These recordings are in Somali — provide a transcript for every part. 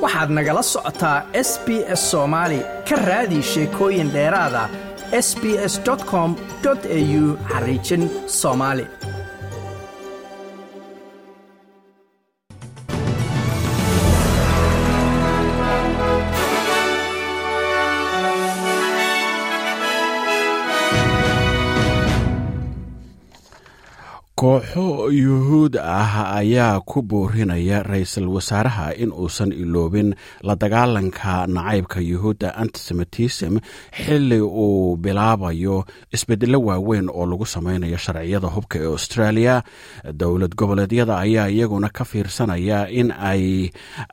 waxaad nagala socotaa s b s soomaali ka raadi sheekooyin dheeraada s b s com au xariijin soomaali kooxo yuhuud ah ayaa ku boorinaya ra-iisul wasaaraha in uusan iloobin la dagaalanka nacaybka yuhuudda antisemitism xili uu bilaabayo isbedelo waaweyn oo lagu sameynayo sharciyada hubka ee australia dowlad goboleedyada ayaa iyaguna ka fiirsanaya in ay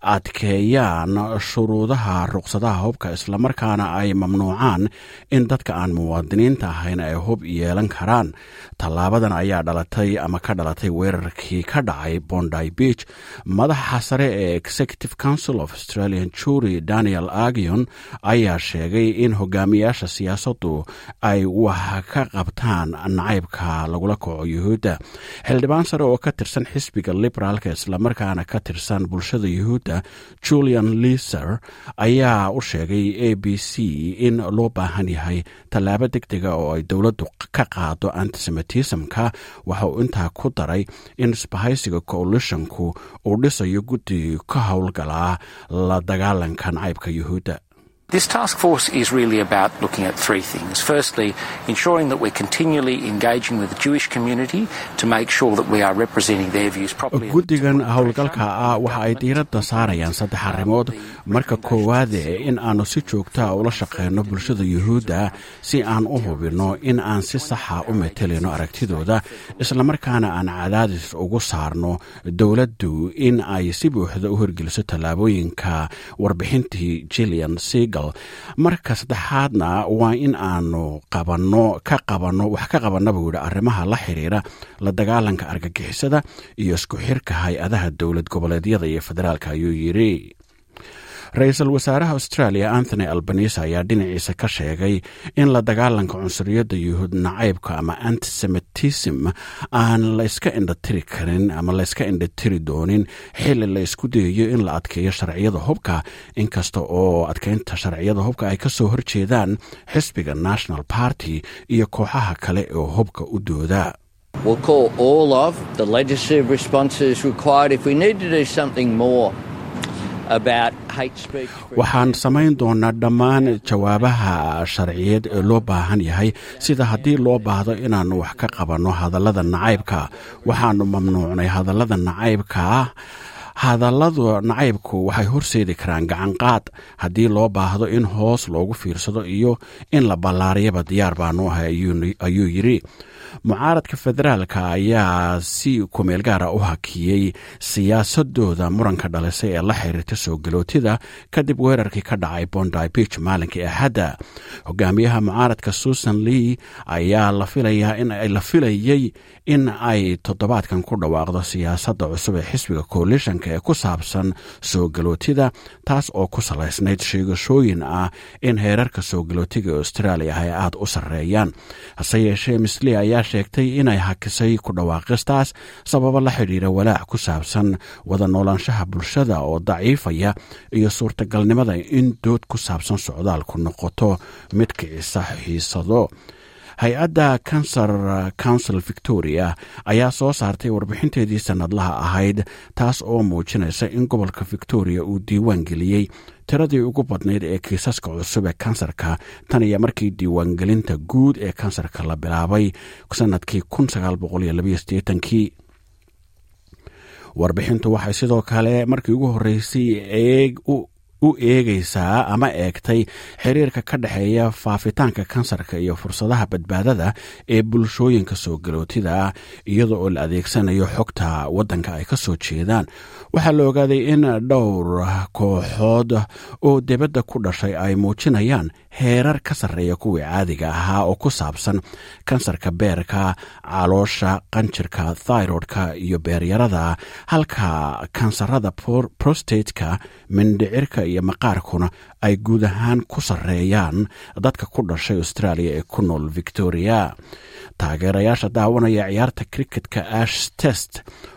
adkeeyaan shuruudaha ruqsadaha hubka islamarkaana ay mamnuucaan in dadka aan muwaadiniinta ahayn ay hub yeelan karaan tallaabadan ayaa dhalatay ama ka dhalatay weerarkii ka dhacay bondy beach madaxa sare ee executive council of australian jury daniel agion ayaa sheegay in hogaamiyaasha siyaasaddu ay wax ka qabtaan nacaybka lagula kaco yuhuudda xildhibaan sare oo ka tirsan xisbiga liberaalka islamarkaana ka tirsan bulshada yuhuudda julian liser ayaa u sheegay a b c in loo baahan yahay tallaabo deg dega oo ay dowladdu ka qaado antisemitismka waxa uu intaa ku daray in isbahaysiga coalitionku uu dhisayo guddi ka howlgalaa la dagaalanka nacaybka yuhuudda This task force is really about looking at three things. Firstly, ensuring that we're continually engaging with the Jewish community to make sure that we are representing their views properly. guddigan howlgalka ah waxa ay diiradda saarayaan saddex arrimood marka koowaade in aanu si joogtaa ula shaqeyno bulshada yuhuudda si aan u hubinno in aan si saxa u metelino aragtidooda islamarkaana aan cadaadis ugu saarno dowladdu in ay si buuxda u horgeliso tallaabooyinka warbixintii jillian segal marka saddexaadna waa in aanu qabanno ka qabanno wax ka qabanna buu yidhi arrimaha la xiriira la dagaalanka argagixisada iyo isku xirka hay-adaha dowlad goboleedyada iyo federaalka ayuu yidhi ra-iisul wasaaraha australia anthony albanise ayaa dhinaciisa ka sheegay in la dagaalanka cunsuriyadda yuhuud nacaybka ama antisemitism aan la iska indhatiri karin ama la iska indhatiri doonin xili la isku dayayo in la adkeeyo sharciyada hubka inkasta oo adkeynta sharciyada hubka ay kasoo horjeedaan xisbiga national party iyo kooxaha kale oo hubka u dooda We'll call all of the legislative responses required if we need to do something more about hate speech. waxaan samayn doonaa dhammaan jawaabaha sharciyeed ee loo baahan yahay sida haddii loo baahdo inaannu wax ka qabanno hadallada nacaybka waxaannu mamnuucnay hadallada nacaybka hadalladu nacaybku waxay horseedi karaan gacanqaad haddii loo baahdo in hoos loogu fiirsado iyo in la ballaariyaba diyaar baanu ahay ayuu yidhi mucaaradka federaalka ayaa si kumeel gaara u hakiyey siyaasadooda muranka dhalisay ee la xiriirta soo galootida kadib weerarkii ka dhacay bondy beach maalinkii axadda hogaamiyaha mucaaradka susan lee ayaa la filayaa in la filayey in ay toddobaadkan ku dhawaaqdo siyaasadda cusub ee xisbiga coalitionka ee ku saabsan soo galootida taas oo ku salaysnayd sheegashooyin ah in heerarka soo galootiga australia ay aada u sarreeyaan hase yeeshee misli ayaa sheegtay inay hakisay ku dhawaaqistaas sababo la xidhiira walaac ku saabsan wada noolaanshaha bulshada oo daciifaya iyo suurtagalnimada in dood ku saabsan socdaalku noqoto mid kicisa xiisado hay-adda cancer council victoria ayaa soo saartay warbixinteedii sannadlaha ahayd taas oo muujinaysa in gobolka victoria uu diiwaan geliyey tiradii ugu badnayd ee kiisaska cusub ee kansarka tan iyo markii diiwaangelinta guud ee kansarka la bilaabay sanadkii kii warbixintu waxay sidoo kale markii ugu horreysay u eegaysaa ama eegtay xiriirka ka dhexeeya faafitaanka kansarka iyo fursadaha badbaadada ee bulshooyinka soo galootida iyada oo la adeegsanayo xogta waddanka ay ka soo jeedaan waxaa la ogaaday in dhowr kooxood oo debadda ku dhashay ay muujinayaan heerar ka sarreeya kuwii caadiga ahaa oo ku saabsan kansarka beerka caloosha qanjirka thyrodka iyo beeryarada halka kansarada prostateka mindhicirka iyo maqaarkuna ay guud ahaan ku sarreeyaan dadka ku dhashay australia ee ku nool victoria taageerayaasha daawanaya ciyaarta cricketka ash test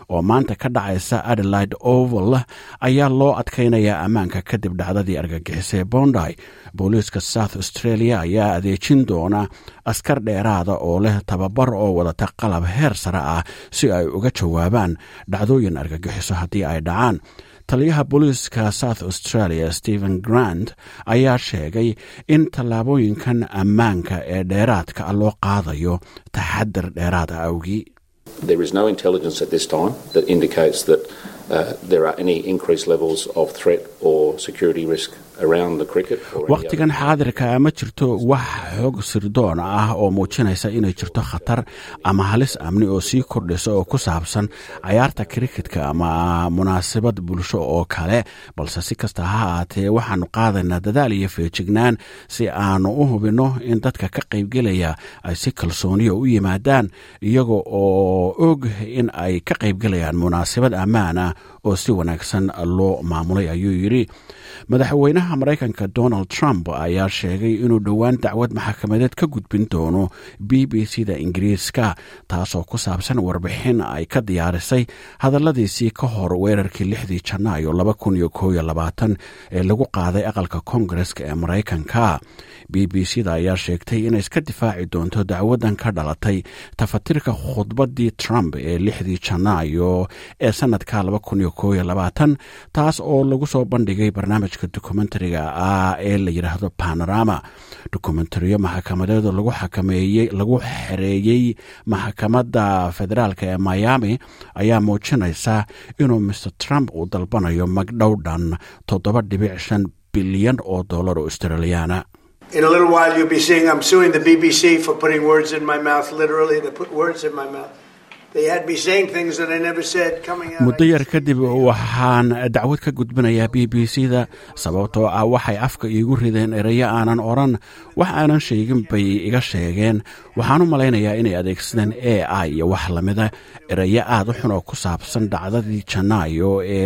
oo maanta ka dhacaysa adelaide oval ayaa loo adkaynayaa ammaanka kadib dhacdadii argagixisay bondy booliiska south australia ayaa adeejin doona askar dheeraada oo leh tababar oo wadata qalab heer sare ah si ay uga jawaabaan dhacdooyin argagixiso haddii ay dhacaan taliyaha booliiska south australia stephen grant ayaa sheegay in tallaabooyinkan ammaanka ee dheeraadka ah loo qaadayo taxadar dheeraada awgii There is no intelligence at this time that indicates that uh, there are any increased levels of threat or security risk around the cricket. Or any wakhtigan xaadirka ma jirto wax xog sirdoon ah oo muujinaysa inay jirto khatar ama halis amni oo sii kordhisa oo ku saabsan cayaarta kriketka ama munaasabad bulsho oo kale balse si kasta ha ahaatee waxaanu qaadaynaa dadaal iyo feejignaan si aanu u hubinno in dadka ka qaybgelaya ay si kalsooniya u yimaadaan iyaga oo og in ay ka qaybgelayaan munaasabad ammaan ah oo si wanaagsan loo maamulay ayuu yidhi madaxweynaha maraykanka donald trump ayaa sheegay inuu dhowaan dacwad maxkamadeed ka gudbin doono b b c da ingiriiska taasoo ku saabsan warbixin ay ka diyaarisay hadalladiisii ka hor weerarkii lixdii janaayo laba kun iyo koob iyo labaatan ee lagu qaaday aqalka koongareska ee maraykanka b b c da ayaa sheegtay inay iska difaaci doonto dacwadan ka dhalatay tafatirka khudbaddii trump ee lixdii janaayo ee sanadka laba kun iyo koob iyo labaatan taas oo lagu soo bandhigay barnaamijka dokumentariga ah ee la yidhaahdo panorama dokumentariyo maxkamadeed lagu xakameeyey lagu xereeyey maxkamadda federaalk ee miami ayaa muujinaysa inuu mr trump uu dalbanayo magdhow dhan toddoba dhibic shan bilyan oo dollar oo australiyaana In a little while, you'll be seeing I'm suing the BBC for putting words in my mouth, literally. They put words in my mouth. They had me saying things that I never said coming out. muddo yar kadib waxaan dacwad ka gudbinayaa b b c da sababtoo ah waxay afka iigu rideen erayo aanan odhan wax aanan sheegin bay iga sheegeen waxaan u malaynayaa inay adeegsadeen a i iyo wax lamida erayo aad u xun oo ku saabsan dhacdadii janaayo ee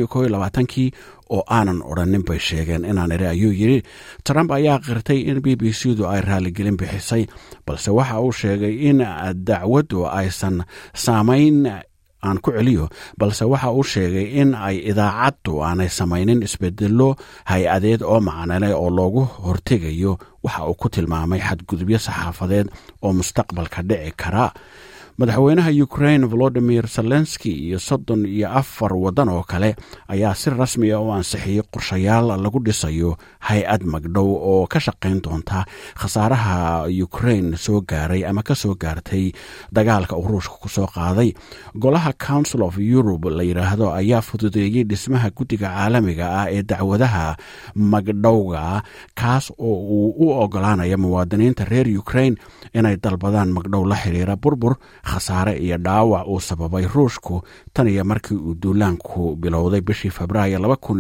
kii oo aanan odhanin bay sheegeen inaan ere ayuu yidhi trump ayaa qirtay in b b c du ay raaligelin bixisay balse waxa uu sheegay in dacwaddu aysan saamayn aan ku celiyo balse waxa uu sheegay in ay idaacaddu aanay samaynin isbedelo hay-adeed oo macnale oo loogu hortegayo waxa uu ku tilmaamay xadgudubyo saxaafadeed oo mustaqbalka dhici kara madaxweynaha ukrain volodimir zelenski iyo soddon iyo afar waddan oo kale ayaa si rasmiya u ansixiyey qorshayaal lagu dhisayo hay-ad magdhow oo ka shaqayn doonta khasaaraha ukrain soo gaaray ama ka soo gaartay dagaalka uu ruushka ku soo qaaday golaha council of europe la yidhaahdo ayaa fududeeyey dhismaha guddiga caalamiga ah ee dacwadaha magdhowga kaas oo uu u ogolaanaya muwaadiniinta reer ukrain inay dalbadaan magdhow la xiriira burbur khasaare iyo dhaawac uu sababay ruushku tan iyo markii uu duulaanku bilowday bishii febraayo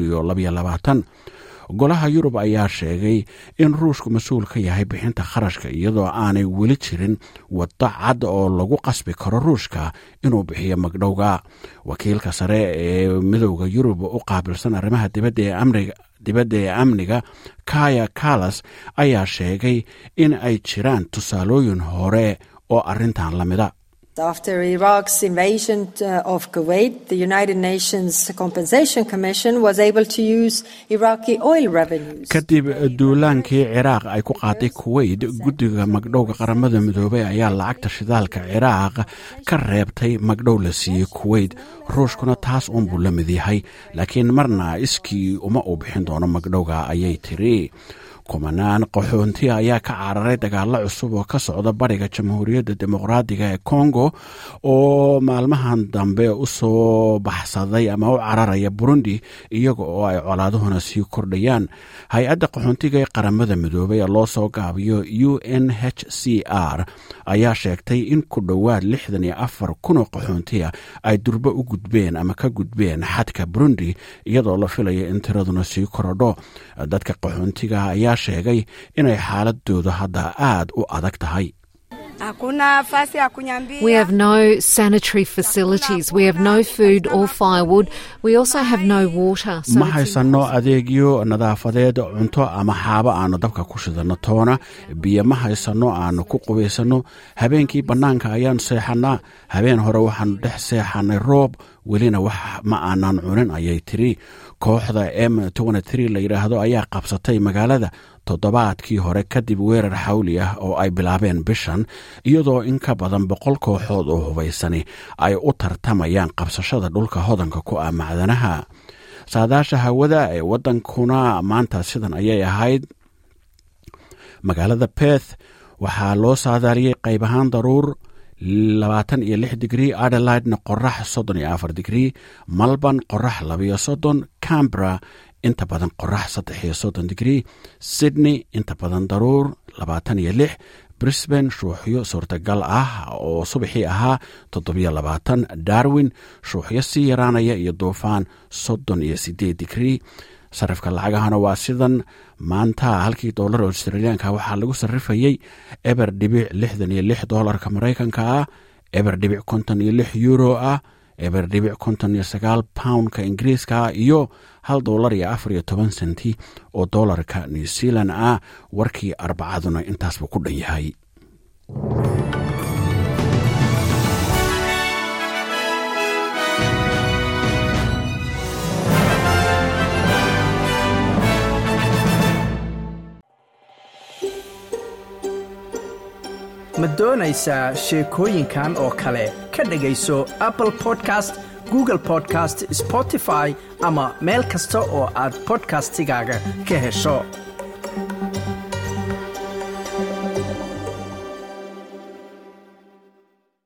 golaha yurub ayaa sheegay in ruushku mas-uul ka yahay bixinta kharashka iyadoo aanay weli jirin waddo cad oo lagu qasbi karo ruushka inuu bixiyo magdhowga wakiilka sare ee midowda yurub u qaabilsan arrimaha dibadda ee amniga kaya kalas ayaa sheegay in ay jiraan tusaalooyin hore oo arrintan la mida After Iraq's invasion of Kuwait, the United Nations Compensation Commission was able to use Iraqi oil revenues. kadib duulaankii ciraaq ay ku qaaday kuwait guddiga magdhowga qaramada midoobay ayaa lacagta shidaalka ciraaq ka reebtay magdhow la siiyey kuwait ruushkuna taas uunbuu la mid yahay laakiin marna iskii uma uu bixin doono magdhowga ayay tiri kumanaan qaxoonti ayaa ka cararay dagaalo cusub oo ka socda bariga jamhuuriyadda dimuqraadiga ee kongo oo maalmahan dambe u soo baxsaday ama u cararaya burundi iyaga oo ay colaaduhuna sii kordhayaan hay-adda qaxoontiga ee qaramada midoobay ee loo soo gaabiyo u n h c r ayaa sheegtay in ku dhowaad lixdan iyo afar kunoo qaxoontiya ay durbo u gudbeen ama ka gudbeen xadka burundi iyadoo la filaya in tiraduna sii korodho dadka qaxoontiga ayaa sheegay inay xaaladooda hadda aad u adag tahay hakuna nafasi ya kunyambia. We have no sanitary facilities. We have no food or firewood. We also have no water. So ma it's haysanno adeegyo nadaafadeed cunto ama xaabo aanu dabka ku shidanno toona biyo ma haysanno aanu ku qubaysanno habeenkii bannaanka ayaan seexannaa habeen hore waxaanu dhex seexannay roob welina wax ma aanan cunin ayay tiri kooxda m la yidhaahdo ayaa qabsatay magaalada toddobaadkii hore kadib weerar xawli ah oo ay bilaabeen bishan iyadoo in ka badan boqol kooxood oo hubaysani ay u tartamayaan qabsashada dhulka hodanka ku ah macdanaha saadaasha hawada ee waddankuna maanta sidan ayay ahayd magaalada beth waxaa loo saadaaliyey qayb ahaan daruur labaatan iyo lix digrii adelaidna qorax soddon iyo afar digrii malban qorax labayo soddon cambra inta badan qorax saddex iyo soddon digrii sydney inta badan daruur labaatan iyo lix brisbane shuuxyo suurtagal ah oo subaxii ahaa toddobiyo labaatan darwin shuuxyo sii yaraanaya iyo duufaan soddon iyo sideed digrii sarifka lacagahana waa sidan maanta halkii doolar australiyaanka waxaa lagu sarrifayey eber dhibic lixdan iyo lix doolarka maraykanka ah eber dhibic konton iyo lix euro ah eber dhibic konton iyo sagaal poundka ingiriiska ah iyo hal doolar iyo afar iyo toban senti oo doolarka new zealand ah warkii arbacaduna intaasbuu ku dhan yahay ma doonaysaa sheekooyinkan oo kale ka dhegayso apple podcast google podcast spotify ama meel kasta oo aad podcastigaaga ka hesho